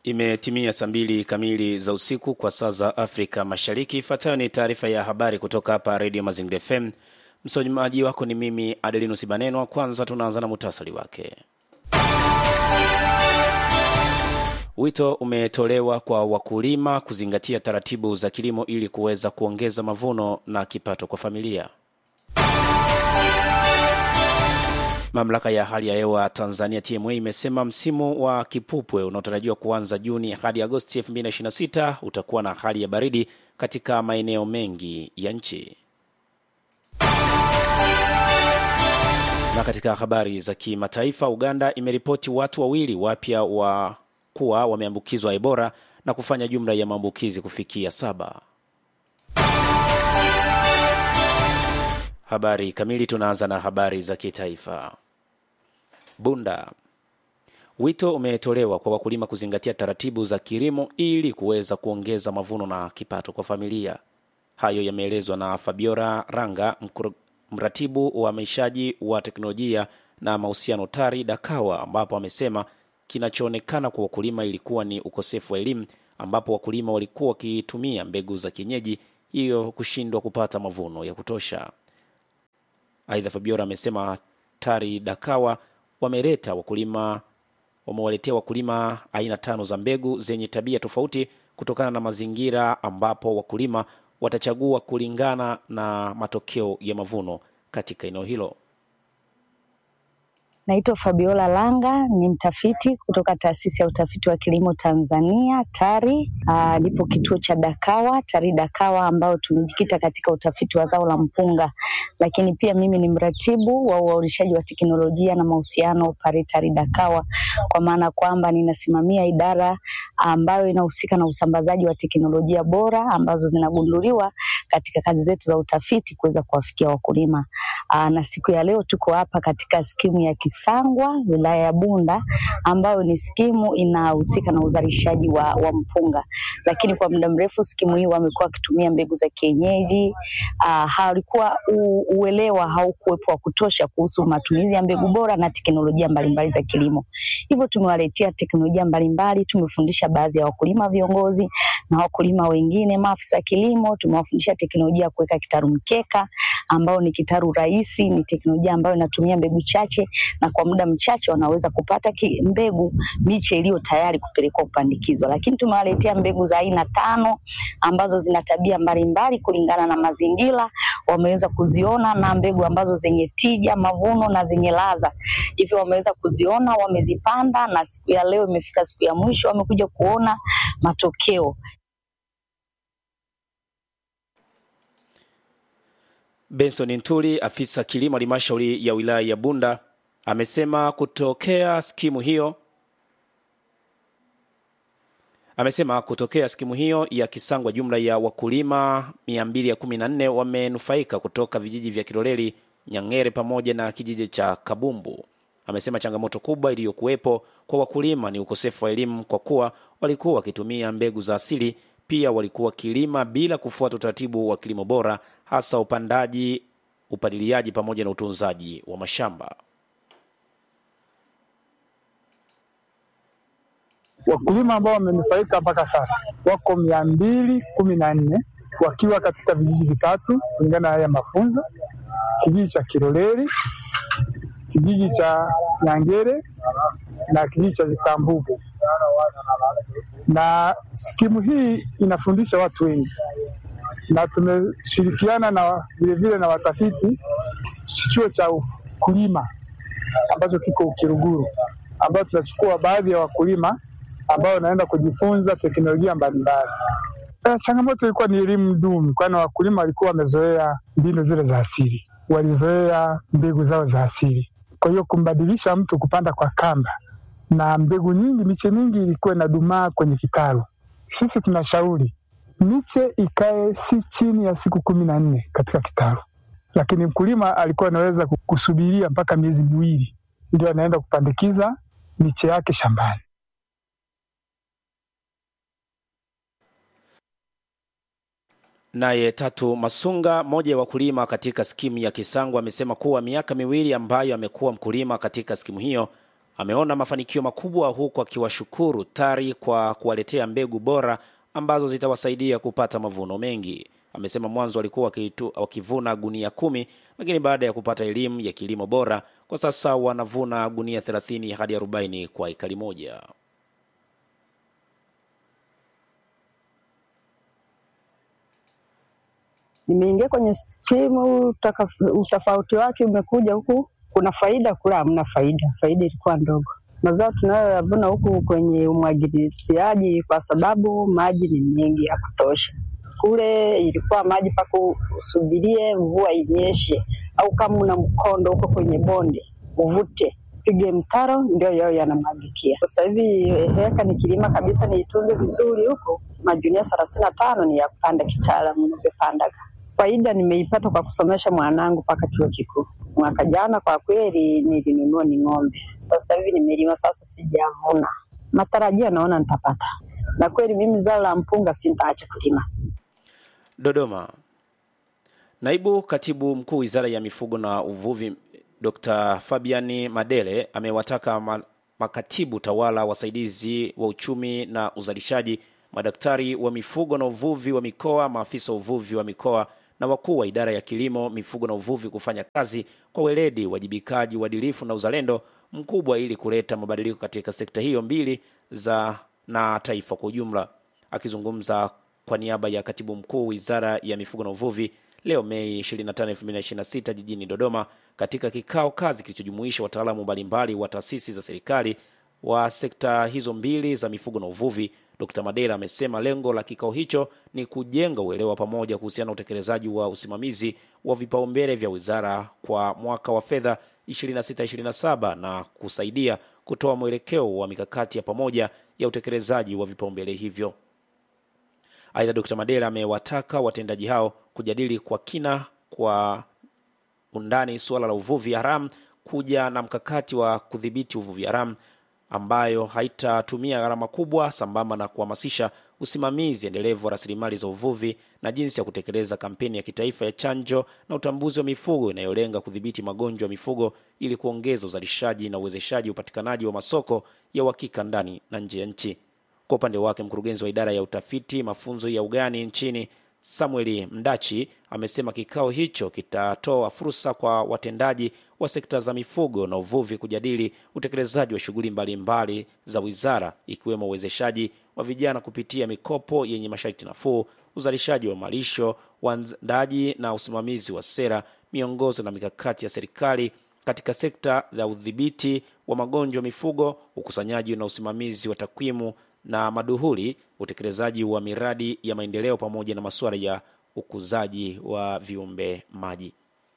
Imetimia saa mbili kamili za usiku kwa saa za Afrika Mashariki. Ifuatayo ni taarifa ya habari kutoka hapa Redio Mazingira FM. Msomaji wako ni mimi Adelinus Banenwa. Kwanza tunaanza na muhtasari wake. Wito umetolewa kwa wakulima kuzingatia taratibu za kilimo ili kuweza kuongeza mavuno na kipato kwa familia. Mamlaka ya hali ya hewa Tanzania TMA imesema msimu wa kipupwe unaotarajiwa kuanza Juni hadi Agosti 2026 utakuwa na hali ya baridi katika maeneo mengi ya nchi. Na katika habari za kimataifa, Uganda imeripoti watu wawili wapya wa kuwa wameambukizwa Ebola na kufanya jumla ya maambukizi kufikia saba. Habari kamili. Tunaanza na habari za kitaifa. Bunda, wito umetolewa kwa wakulima kuzingatia taratibu za kilimo ili kuweza kuongeza mavuno na kipato kwa familia. Hayo yameelezwa na Fabiola Ranga, mratibu wa maishaji wa teknolojia na mahusiano TARI Dakawa, ambapo amesema kinachoonekana kwa wakulima ilikuwa ni ukosefu wa elimu, ambapo wakulima walikuwa wakitumia mbegu za kienyeji, hiyo kushindwa kupata mavuno ya kutosha. Aidha, Fabiola amesema TARI Dakawa wameleta wakulima wamewaletea wakulima aina tano za mbegu zenye tabia tofauti kutokana na mazingira, ambapo wakulima watachagua kulingana na matokeo ya mavuno katika eneo hilo. Naitwa Fabiola Langa, ni mtafiti kutoka taasisi ya utafiti wa kilimo Tanzania TARI. Nipo kituo cha Dakawa TARI Dakawa, ambao tumejikita katika utafiti wa zao la mpunga, lakini pia mimi ni mratibu wa uaulishaji wa teknolojia na mahusiano pale TARI Dakawa, kwa maana kwamba ninasimamia idara ambayo inahusika na usambazaji wa teknolojia bora ambazo zinagunduliwa katika kazi zetu za utafiti kuweza kuwafikia wakulima. Aa, na siku ya leo tuko hapa katika skimu ya Kisangwa wilaya ya Bunda ambayo ni skimu inahusika na uzalishaji wa, wa mpunga, lakini kwa muda mrefu skimu hii wamekuwa wakitumia mbegu za kienyeji. Uh, halikuwa uelewa haukuwepo wa kutosha kuhusu matumizi ya mbegu bora na teknolojia mbalimbali za kilimo. Hivyo tumewaletea teknolojia mbalimbali, tumefundisha baadhi ya wakulima viongozi na wakulima wengine maafisa kilimo, tumewafundisha teknolojia ya kuweka kitaru mkeka ambao ni kitaru rahisi, ni teknolojia ambayo inatumia mbegu chache na kwa muda mchache wanaweza kupata ki, mbegu miche iliyo tayari kupelekwa kupandikizwa. Lakini tumewaletea mbegu za aina tano ambazo zina tabia mbalimbali kulingana na mazingira, wameweza kuziona na mbegu ambazo zenye tija, mavuno na zenye ladha, hivyo wameweza kuziona, wamezipanda, na siku ya leo imefika siku ya mwisho, wamekuja kuona matokeo. Benson Ntuli, afisa kilimo halmashauri ya wilaya ya Bunda, amesema kutokea skimu hiyo amesema kutokea skimu hiyo ya Kisangwa jumla ya wakulima 214 wamenufaika kutoka vijiji vya Kiloleli, Nyang'ere pamoja na kijiji cha Kabumbu. Amesema changamoto kubwa iliyokuwepo kwa wakulima ni ukosefu wa elimu, kwa kuwa walikuwa wakitumia mbegu za asili. Pia walikuwa wakilima bila kufuata utaratibu wa kilimo bora, hasa upandaji, upaliliaji pamoja na utunzaji wa mashamba. Wakulima ambao wamenufaika mpaka sasa wako mia mbili kumi na nne wakiwa katika vijiji vitatu kulingana na haya mafunzo: kijiji cha Kiloleli, kijiji cha Nyangere na kijiji cha Kambugu. Na skimu hii inafundisha watu wengi, na tumeshirikiana na vilevile na watafiti chuo cha ukulima ambacho kiko Ukiruguru, ambao tunachukua baadhi ya wakulima ambao wanaenda kujifunza teknolojia mbalimbali. Changamoto ilikuwa ni elimu duni, kwani wakulima walikuwa wamezoea mbinu zile za asili, walizoea mbegu zao za asili. Kwa hiyo kumbadilisha mtu kupanda kwa kamba na mbegu nyingi, miche mingi ilikuwa inadumaa kwenye kitalu. Sisi tunashauri miche ikae si chini ya siku kumi na nne katika kitalu, lakini mkulima alikuwa anaweza kusubiria mpaka miezi miwili ndio anaenda kupandikiza miche yake shambani. Naye Tatu Masunga, mmoja ya wakulima katika skimu ya Kisangwa, amesema kuwa miaka miwili ambayo amekuwa mkulima katika skimu hiyo ameona mafanikio makubwa huku akiwashukuru TARI kwa kuwaletea mbegu bora ambazo zitawasaidia kupata mavuno mengi. Amesema mwanzo walikuwa wakitu- wakivuna gunia kumi, lakini baada ya kupata elimu ya kilimo bora kwa sasa wanavuna gunia 30 hadi 40 kwa ekari moja. nimeingia kwenye skimu, utaka- utofauti wake umekuja huku, kuna faida, kula hamna faida, faida ilikuwa ndogo. Mazao tunayoyavuna huku kwenye umwagiliaji, kwa sababu maji ni mengi ya kutosha. Kule ilikuwa maji mpaka usubirie mvua inyeshe, au kama una mkondo huko kwenye bonde uvute pige mtaro ndio yao yanamwagikia. Sasa hivi heka nikilima kabisa niitunze vizuri huko, majunia thelathini na tano ni ya kupanda kitaalamu nimepanda. Faida nimeipata kwa kusomesha mwanangu mpaka chuo kikuu. Mwaka jana kwa kweli nilinunua ni ng'ombe, sasa hivi nimelima, sasa sijavuna. Matarajio naona nitapata, na kweli mimi zao la mpunga sintaacha kulima. Dodoma. Naibu Katibu Mkuu Wizara ya Mifugo na Uvuvi Dr. Fabiani Madele amewataka ma- makatibu tawala wasaidizi wa uchumi na uzalishaji, madaktari wa mifugo na uvuvi wa mikoa, maafisa wa uvuvi wa mikoa na wakuu wa idara ya kilimo, mifugo na uvuvi kufanya kazi kwa weledi, uwajibikaji, uadilifu na uzalendo mkubwa ili kuleta mabadiliko katika sekta hiyo mbili za na taifa kwa ujumla. Akizungumza kwa niaba ya katibu mkuu wizara ya mifugo na uvuvi leo Mei 25, 2026 jijini Dodoma katika kikao kazi kilichojumuisha wataalamu mbalimbali wa taasisi za serikali wa sekta hizo mbili za mifugo na uvuvi. Dr. Madera amesema lengo la kikao hicho ni kujenga uelewa pamoja kuhusiana na utekelezaji wa usimamizi wa vipaumbele vya wizara kwa mwaka wa fedha 26-27 na kusaidia kutoa mwelekeo wa mikakati ya pamoja ya utekelezaji wa vipaumbele hivyo. Aidha, Dr. Madera amewataka watendaji hao kujadili kwa kina kwa undani suala la uvuvi haramu, kuja na mkakati wa kudhibiti uvuvi haramu ambayo haitatumia gharama kubwa, sambamba na kuhamasisha usimamizi endelevu wa rasilimali za uvuvi na jinsi ya kutekeleza kampeni ya kitaifa ya chanjo na utambuzi wa mifugo inayolenga kudhibiti magonjwa ya mifugo ili kuongeza uzalishaji na uwezeshaji upatikanaji wa masoko ya uhakika ndani na nje ya nchi. Kwa upande wake mkurugenzi wa idara ya utafiti mafunzo ya ugani nchini Samueli Mdachi amesema kikao hicho kitatoa fursa kwa watendaji wa sekta za mifugo na uvuvi kujadili utekelezaji wa shughuli mbalimbali za wizara ikiwemo uwezeshaji wa vijana kupitia mikopo yenye masharti nafuu, uzalishaji wa malisho, uandaji na usimamizi wa sera, miongozo na mikakati ya serikali katika sekta za udhibiti wa magonjwa ya mifugo, ukusanyaji na usimamizi wa takwimu na maduhuli, utekelezaji wa miradi ya maendeleo pamoja na masuala ya ukuzaji wa viumbe maji.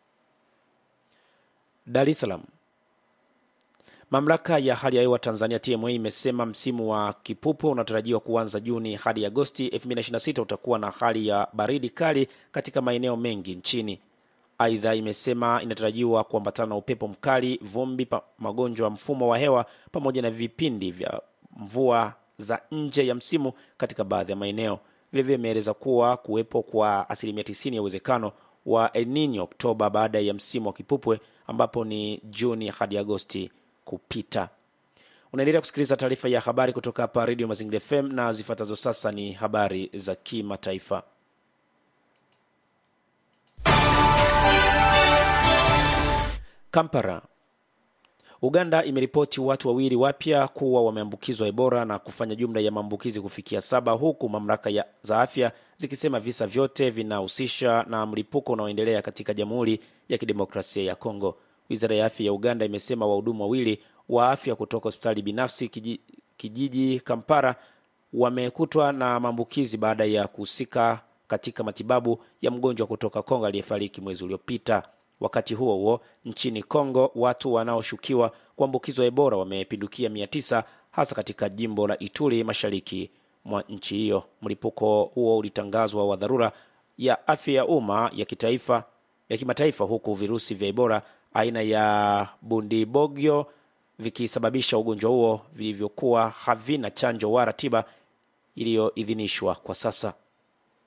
Dar es Salaam. Mamlaka ya hali ya hewa Tanzania TMA imesema msimu wa kipupwe unatarajiwa kuanza Juni hadi Agosti 2026 utakuwa na hali ya baridi kali katika maeneo mengi nchini. Aidha, imesema inatarajiwa kuambatana na upepo mkali, vumbi, pa, magonjwa ya mfumo wa hewa pamoja na vipindi vya mvua za nje ya msimu katika baadhi ya maeneo. Vilevile imeeleza kuwa kuwepo kwa asilimia 90 ya uwezekano wa El Nino Oktoba baada ya msimu wa kipupwe ambapo ni Juni hadi Agosti kupita. Unaendelea kusikiliza taarifa ya habari kutoka hapa Radio Mazingira FM na zifuatazo sasa ni habari za kimataifa. Kampala. Uganda imeripoti watu wawili wapya kuwa wameambukizwa Ebola na kufanya jumla ya maambukizi kufikia saba huku mamlaka ya za afya zikisema visa vyote vinahusisha na mlipuko unaoendelea katika Jamhuri ya Kidemokrasia ya Kongo. Wizara ya afya ya Uganda imesema wahudumu wawili wa afya kutoka hospitali binafsi kiji, kijiji Kampala wamekutwa na maambukizi baada ya kuhusika katika matibabu ya mgonjwa kutoka Kongo aliyefariki mwezi uliopita. Wakati huo huo, nchini Kongo watu wanaoshukiwa kuambukizwa Ebola wamepindukia mia tisa hasa katika jimbo la Ituri mashariki mwa nchi hiyo. Mlipuko huo ulitangazwa wa dharura ya afya ya umma ya kitaifa ya kimataifa, huku virusi vya Ebola aina ya Bundibogyo vikisababisha ugonjwa huo vilivyokuwa havina chanjo wala tiba iliyoidhinishwa kwa sasa.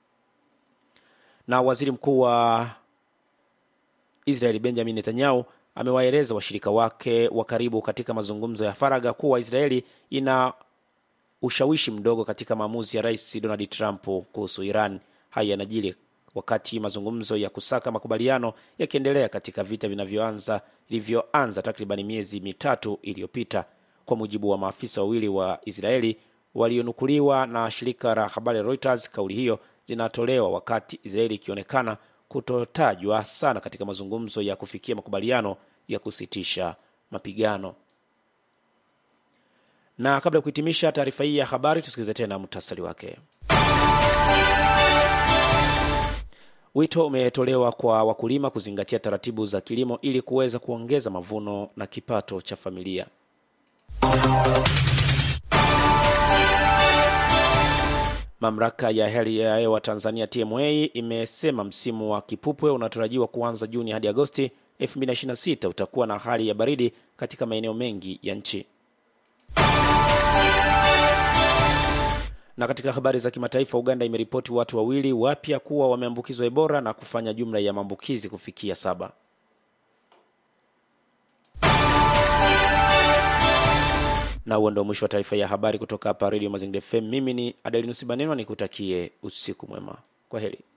Na waziri mkuu wa Israeli Benjamin Netanyahu amewaeleza washirika wake wa karibu katika mazungumzo ya faragha kuwa Israeli ina ushawishi mdogo katika maamuzi ya Rais Donald Trump kuhusu Iran. Haya yanajiri wakati mazungumzo ya kusaka makubaliano yakiendelea katika vita vinavyoanza vilivyoanza takriban miezi mitatu iliyopita, kwa mujibu wa maafisa wawili wa Israeli walionukuliwa na shirika la habari Reuters. Kauli hiyo zinatolewa wakati Israeli ikionekana kutotajwa sana katika mazungumzo ya kufikia makubaliano ya kusitisha mapigano. Na kabla ya kuhitimisha taarifa hii ya habari, tusikilize tena muhtasari wake. Wito umetolewa kwa wakulima kuzingatia taratibu za kilimo ili kuweza kuongeza mavuno na kipato cha familia. Mamlaka ya hali ya hewa Tanzania TMA imesema msimu wa kipupwe unatarajiwa kuanza Juni hadi Agosti 2026 utakuwa na hali ya baridi katika maeneo mengi ya nchi. Na katika habari za kimataifa, Uganda imeripoti watu wawili wapya kuwa wameambukizwa Ebola na kufanya jumla ya maambukizi kufikia saba. Na huo ndio mwisho wa taarifa ya habari kutoka hapa Radio Mazingira FM. Mimi ni Adelinus Banenwa, nikutakie usiku mwema. Kwa heri.